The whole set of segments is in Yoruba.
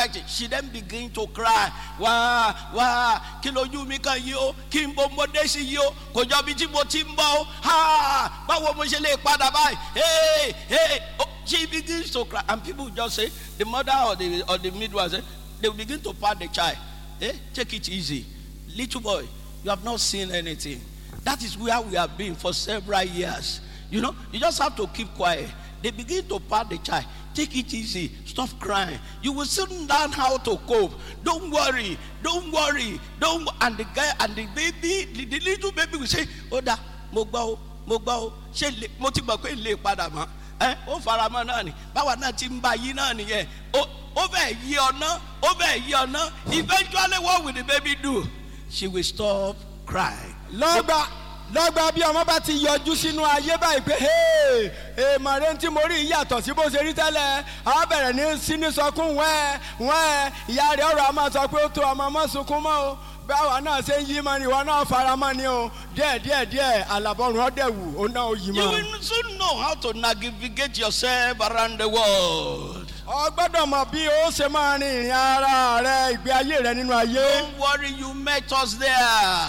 writing she then begin to cry wá wá kí lójú mi kan yìí o kí n bo mo dé sí yìí o kò jọ bí tí mo ti ń bọ̀ o ha báwo mo ṣe lè padà báyìí hey hey oh, she begins to cry and people just say the mother or the or the midwife say they begin to pat the child eh take it easy little boy you have not seen anything that is where we have been for several years you know you just have to keep quiet they begin to pat the child take it easy stop crying you will soon learn how to cope don't worry don't worry don't and the guy and the baby the, the little baby will say oda mo gbọ́ o mo gbọ́ o ṣé lè mo ti gbọ́ pé lè padà mọ́ ẹ ó fara mọ́ náà ni báwa náà ti ń bá yí náà nìyẹn ó ó bẹ̀ yí ọ̀nà ó bẹ̀ yí ọ̀nà eventually what will the baby do she will stop crying. lọ́gbà lọ́gbà bí ọmọ bá ti yọjú sínú ayé báyìí pé "Hey, èèmọ̀ rẹ tí mo rí yàtọ̀ sí bó ṣe rí tẹ́lẹ̀ a bẹ̀rẹ̀ ní síní sọkún wẹ́ẹ́ wẹ́ẹ́ ìyá rẹ̀ ọ̀rọ̀ a máa sọ pé ó tó ọmọ mọ́ sunkún mọ́ o báwa náà ṣe ń yí mọ́ ni ìwọ náà fara mọ́ ni o díẹ̀ díẹ̀ díẹ̀ àlàbọ̀rùn ọ̀dẹ̀wù ó náà ó yí you mọ́. will soon know how to navigate yourself around the world. ọ gbọ́dọ̀ mọ̀ bí ó ṣe máa rin ìrìn ara rẹ ìgbé ayé rẹ nínú ayé. Don't worry, you met us there.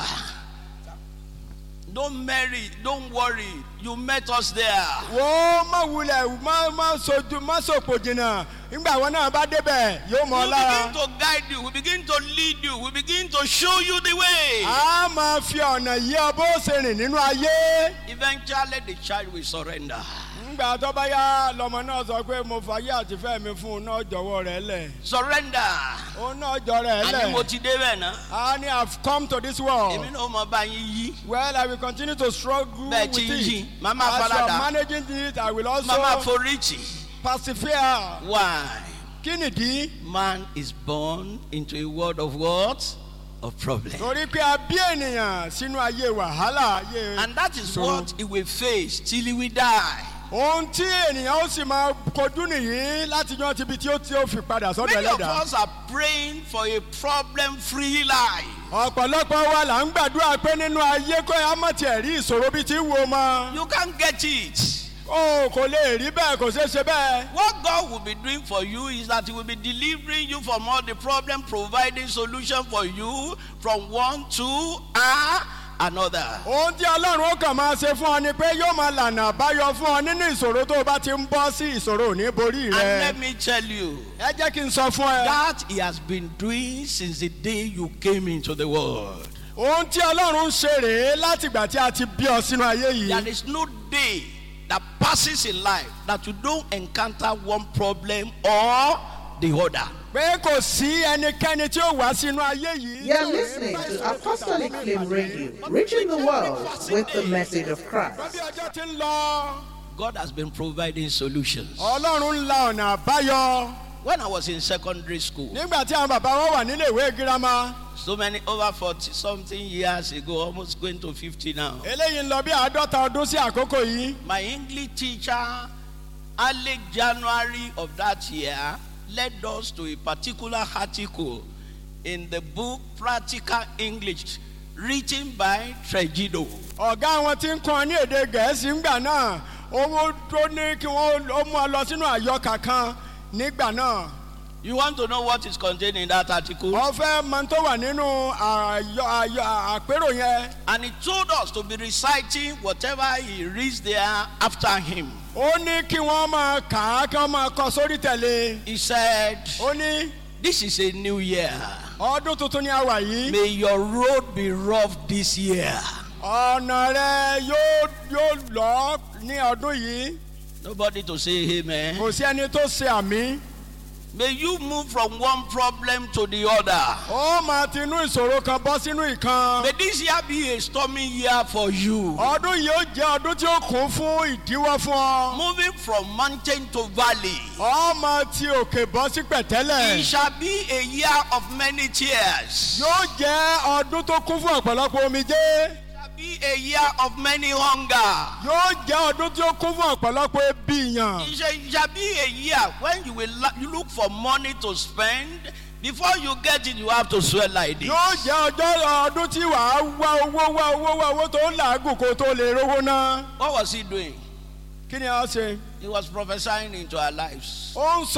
Don't marry, don't worry, you met us there. wo má wulẹ̀ má má sojú má sòpò jìnnà nígbà wọn náà bá débẹ̀ yóò mọ̀ We ọ́ lára. begin to guide you, we begin to lead you, we begin to show you the way. a máa fi ọ̀nà yí ọ bó ṣe rìn nínú ayé. Eventually, the child will surrender. nígbà tó bá yá lọmọ náà sọ pé mo fàyè àtìfẹ́ mi fún un náà jọ̀wọ́ rẹ̀ lẹ̀. Surrender. òun náà jọ rẹ̀ Àní mo lẹ̀. ti dé bẹ́ẹ̀ náà. a ní have come to this world. Èmi náà mọ bá yín yí. well i will continue to struggle Bẹ́ẹ̀ with ti ń yí, it. màmá as you faradà. are managing it i will also Mama foríjì. persevere. Why? kí nìdí? Man is born into a world of what? Of problem. torí pé a bí ènìyàn sínú ayé wàhálà ayé. And that is ìṣòro. what he will face till he will die. ohun tí ènìyàn ó sì máa kojú nìyí láti yan tibi tí ó tí ó fi padà sọ́dọ̀ Many of ẹlẹ́dàá. us are praying for a problem free life. ọ̀pọ̀lọpọ̀ wa là ń gbàdúrà pé nínú ayé kó ẹ á mọ̀ tiẹ̀ rí ìṣòro bíi ti wo mọ́. You can't get it. o kò lè rí bẹ́ẹ̀ kò ṣeé ṣe bẹ́ẹ̀. What God will be doing for you is that He will be delivering you from all the problem, providing solution for you from one to ah, another. ohun tí ọlọ́run ó kàn máa ṣe fún ọ ni pé yóò máa lànà àbáyọ fún ọ nínú ìṣòro tó o bá ti ń bọ́ sí ìṣòro ò ní borí And rẹ. let me tell you, ẹ jẹ́ kí n sọ fún ẹ. that He has been doing since the day you came into the world. ohun tí ọlọ́run ń ṣe rèé látìgbà tí a ti bí ọ sínú ayé There yìí. is no day that passes in life that you don't encounter one problem or the other. pé kò sí ẹnikẹ́ni tí ó wá sínú ayé yìí. You're listening to Apostolic Flame Radio, reaching the world with the message of Christ. bí ọjọ́ ti ń lọ God has been providing solutions. ọlọ́run ń la ọ̀nà àbáyọ. When I was in secondary school, nígbà tí àwọn bàbá wa wà nílé ìwé girama so many over 40 something years ago, almost going to 50 now, eléyìí ń lọ bí àádọ́ta ọdún sí àkókò yìí. my English teacher, early January of that year, led us to a particular article in the book Practical English, written by Tregido. ọ̀gá wọn ti ń kọ́ ní èdè gẹ̀ẹ́sì ńgbà náà owó tó ní kí wọ́n ó mú ọ lọ sínú àyọkà kan nígbà náà. You want to know what is contained in that article? wọ́n fẹ́ mọ tó wà nínú àyọ àyọ àpérò yẹn. And he told us to be reciting whatever he reads there after him. ó ní kí wọ́n máa kà á kí wọ́n máa kọ sórí tẹ̀lé. He said, ó ní This is a new year. ọdún tuntun ni a wà yìí. May your road be rough this year. ọ̀nà rẹ yóò yóò lọ ní ọdún yìí. Nobody to say amen. kò sí ẹni tó ṣe àmì. May you move from one problem to the other. ó máa ti inú ìṣòro kan bọ́ sínú ìkan. May this year be a stormy year for you. ọdún yìí ó jẹ́ ọdún tí ó kún fún ìdíwọ́ fún ọ. Moving from mountain to valley. ọ máa ti òkè bọ́ sí It pẹ̀tẹ́lẹ̀. shall be a year of many tears. yóò jẹ́ ọdún tó kún fún ọ̀pọ̀lọpọ̀ omijé. It shall be a year of many hunger. yóò jẹ́ ọdún tí ó kún fún ọ̀pọ̀lọpọ̀ ebi yàn. It shall, it shall be a year when you will la- you look for money to spend. Before you get it, you have to sweat like this. yóò jẹ́ ọjọ́ ọdún tí wàá wá owó wá owó wá owó tó ń làágùn kó tó lè rówó ná. What was he doing? kí ni a ṣe? He was prophesying into our lives. ó ń sọ